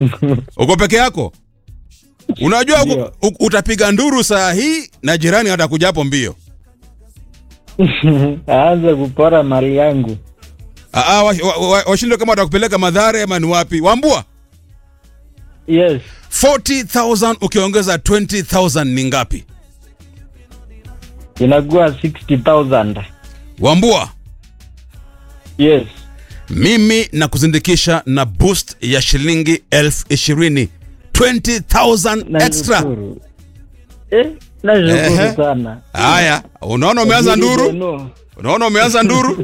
uko peke yako unajua Ndio. u- u- utapiga nduru saa hii na jirani atakuja hapo mbio aanze kupora mali yangu. Ah, ah, wa- wa- wa- washindwe kama watakupeleka madhare ama ni wapi wambua Yes, 40000 ukiongeza 20000 ni ngapi inakuwa 60,000. wambua Yes, mimi na kuzindikisha na boost ya shilingi elfu ishirini 20000 extra nashukuru. Eh, nashukuru Ehe. sana. haya unaona umeanza nduru No. unaona umeanza nduru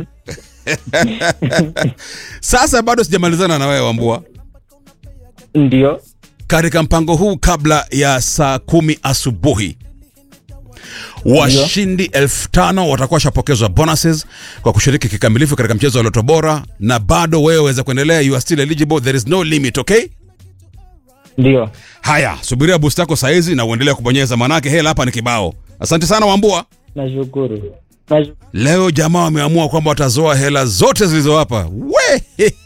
sasa bado sijamalizana na wewe wambua Ndio, katika mpango huu kabla ya saa kumi asubuhi washindi elfu tano watakuwa washapokezwa bonuses kwa kushiriki kikamilifu katika mchezo wa loto bora na bado wewe waweza kuendelea you are still eligible there is no limit okay ndio. haya subiria boost yako saizi na uendelea kubonyeza manake hela hapa ni kibao asante sana wambua Nashukuru. Nash- leo jamaa wameamua kwamba watazoa hela zote zilizowapa we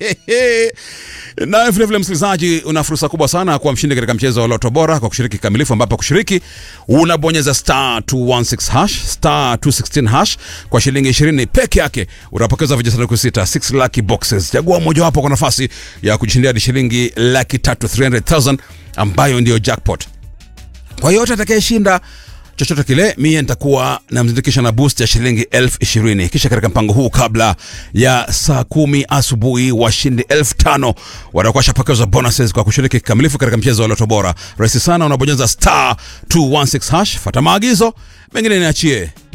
na vilevile msikilizaji una fursa kubwa sana kuwa mshindi katika mchezo wa loto bora kwa kushiriki kikamilifu ambapo kushiriki unabonyeza star 216 hash star 216 hash kwa shilingi 20 peke yake utapokeza vijisanduku sita 6 lucky boxes chagua mojawapo kwa nafasi ya kujishindia hadi shilingi laki tatu 300000 ambayo ndiyo jackpot kwa yote atakayeshinda chochote kile mie nitakuwa namzindikisha na boost ya shilingi elfu ishirini kisha katika mpango huu kabla ya saa kumi asubuhi washindi elfu tano watakuwa washapokezwa bonuses kwa kushiriki kikamilifu katika mchezo wa loto bora rahisi sana unabonyeza star 216 hash fata maagizo mengine niachie